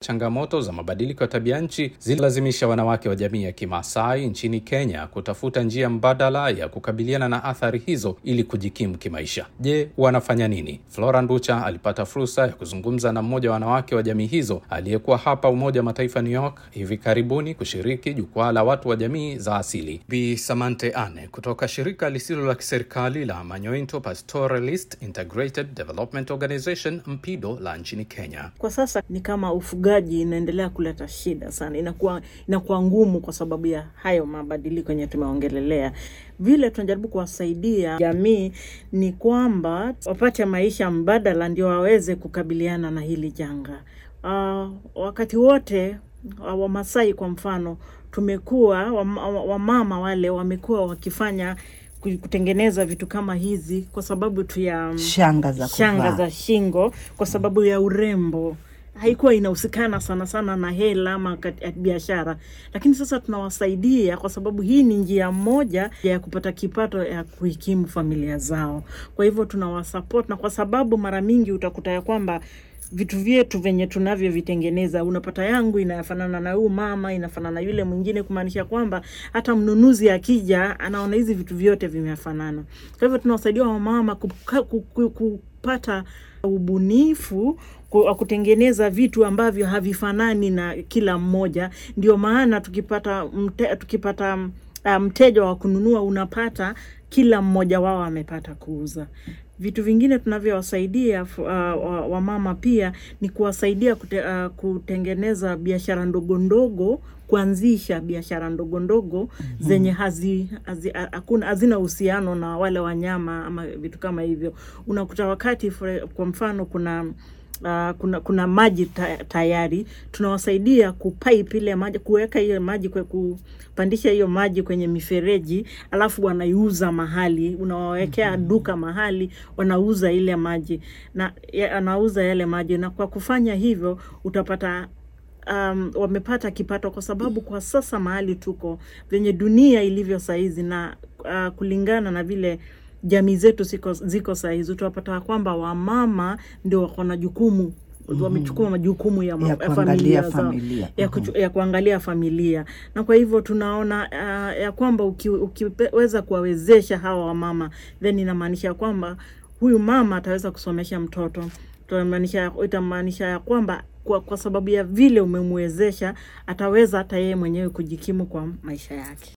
changamoto za mabadiliko ya tabia nchi zililazimisha wanawake wa jamii ya Kimaasai nchini Kenya kutafuta njia mbadala ya kukabiliana na athari hizo ili kujikimu kimaisha. Je, wanafanya nini? Flora Nducha alipata fursa ya kuzungumza na mmoja wa wanawake wa jamii hizo aliyekuwa hapa Umoja wa Mataifa New York hivi karibuni kushiriki jukwaa la watu wa jamii za asili. Bi Samante Ane kutoka shirika lisilo la kiserikali la Manyointo Pastoralist Integrated Development Organization MPIDO la nchini Kenya. Kwa sasa ni kama ufugaji inaendelea kuleta shida sana, inakuwa inakuwa ngumu kwa sababu ya hayo mabadiliko yenye tumeongelelea. Vile tunajaribu kuwasaidia jamii ni kwamba wapate maisha mbadala, ndio waweze kukabiliana na hili janga. Uh, wakati wote uh, Wamasai kwa mfano tumekuwa wamama wa wale wamekuwa wakifanya kutengeneza vitu kama hizi kwa sababu tu ya shanga za shanga kuvaa. za shingo kwa sababu ya urembo haikuwa inahusikana sana sana na hela ama kat- biashara, lakini sasa tunawasaidia kwa sababu hii ni njia moja ya kupata kipato ya kuhikimu familia zao. Kwa hivyo tunawasupport, na kwa sababu mara mingi utakuta ya kwamba vitu vyetu venye tunavyovitengeneza, unapata yangu inafanana na huyu mama, inafanana na yule mwingine, kumaanisha kwamba hata mnunuzi akija anaona hizi vitu vyote vimefanana. Kwa hivyo tunawasaidia wamama kuka- ku- ku- kupata ubunifu ku- wa kutengeneza vitu ambavyo havifanani na kila mmoja. Ndio maana tukipata mte, tukipata uh, mteja wa kununua unapata kila mmoja wao amepata kuuza. Vitu vingine tunavyowasaidia uh, wamama pia ni kuwasaidia kute, uh, kutengeneza biashara ndogo ndogo, kuanzisha biashara ndogo ndogo mm-hmm. zenye hazi, hazi, hakuna hazina uhusiano na wale wanyama ama vitu kama hivyo. Unakuta wakati for, kwa mfano kuna Uh, kuna kuna maji ta, tayari tunawasaidia kupipe ile maji kuweka hiyo maji kwe, kupandisha hiyo maji kwenye mifereji alafu wanaiuza mahali unawawekea mm-hmm. duka mahali wanauza ile maji na ya, anauza yale maji na kwa kufanya hivyo utapata um, wamepata kipato kwa sababu kwa sasa mahali tuko venye dunia ilivyo saizi na uh, kulingana na vile jamii zetu ziko, ziko sahizi utapata kwamba wamama ndio wako na jukumu mm-hmm. wamechukua majukumu ya, ma, Ya ya kuangalia familia zao familia. ya, kuchu, ya kuangalia familia na kwa hivyo tunaona uh, ya kwamba uki, ukiweza kuwawezesha hawa wamama then inamaanisha kwamba huyu mama ataweza kusomesha mtoto itamaanisha itamaanisha ya kwamba kwa, kwa sababu ya vile umemwezesha ataweza hata yeye mwenyewe kujikimu kwa maisha yake